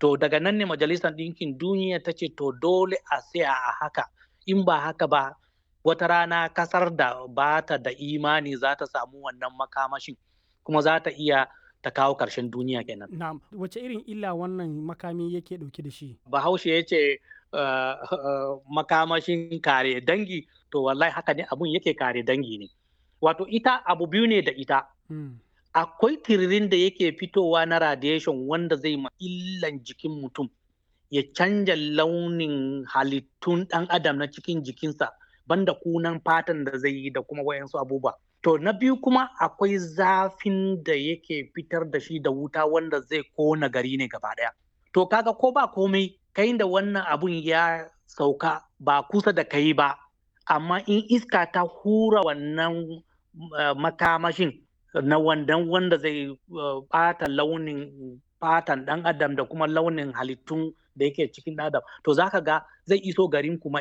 To daga nan ne Majalisar Ɗinkin Duniya ta ce to dole a tsaya a haka, in ba haka ba wata rana kasar da ba ta da imani za ta samu wannan makamashin kuma za ta iya ta kawo ƙarshen duniya kenan. Na'am, wace irin illa wannan makami yake ɗauke da shi? Bahaushe ya ce uh, uh, makamashin kare dangi, to wallahi haka ne abun yake kare dangi ne. Wato ita abu biyu ne da ita. Hmm. Akwai tiririn da yake fitowa na radiation wanda zai ma illan jikin mutum, ya canja launin halittun ɗan adam na cikin jikinsa, banda kunan fatan da zai yi da kuma wayansu abubuwa. To na biyu kuma akwai zafin da yake fitar da shi da wuta wanda zai kona gari ne gaba ɗaya. To kaga ko ba komai kai da wannan abun ya sauka ba kusa da kai ba, amma in iska ta hura wannan uh, makamashin na wandan wanda zai uh, ɓata launin fatan ɗan adam da kuma launin halittun da yake cikin adam to zaka ga zai iso garin kuma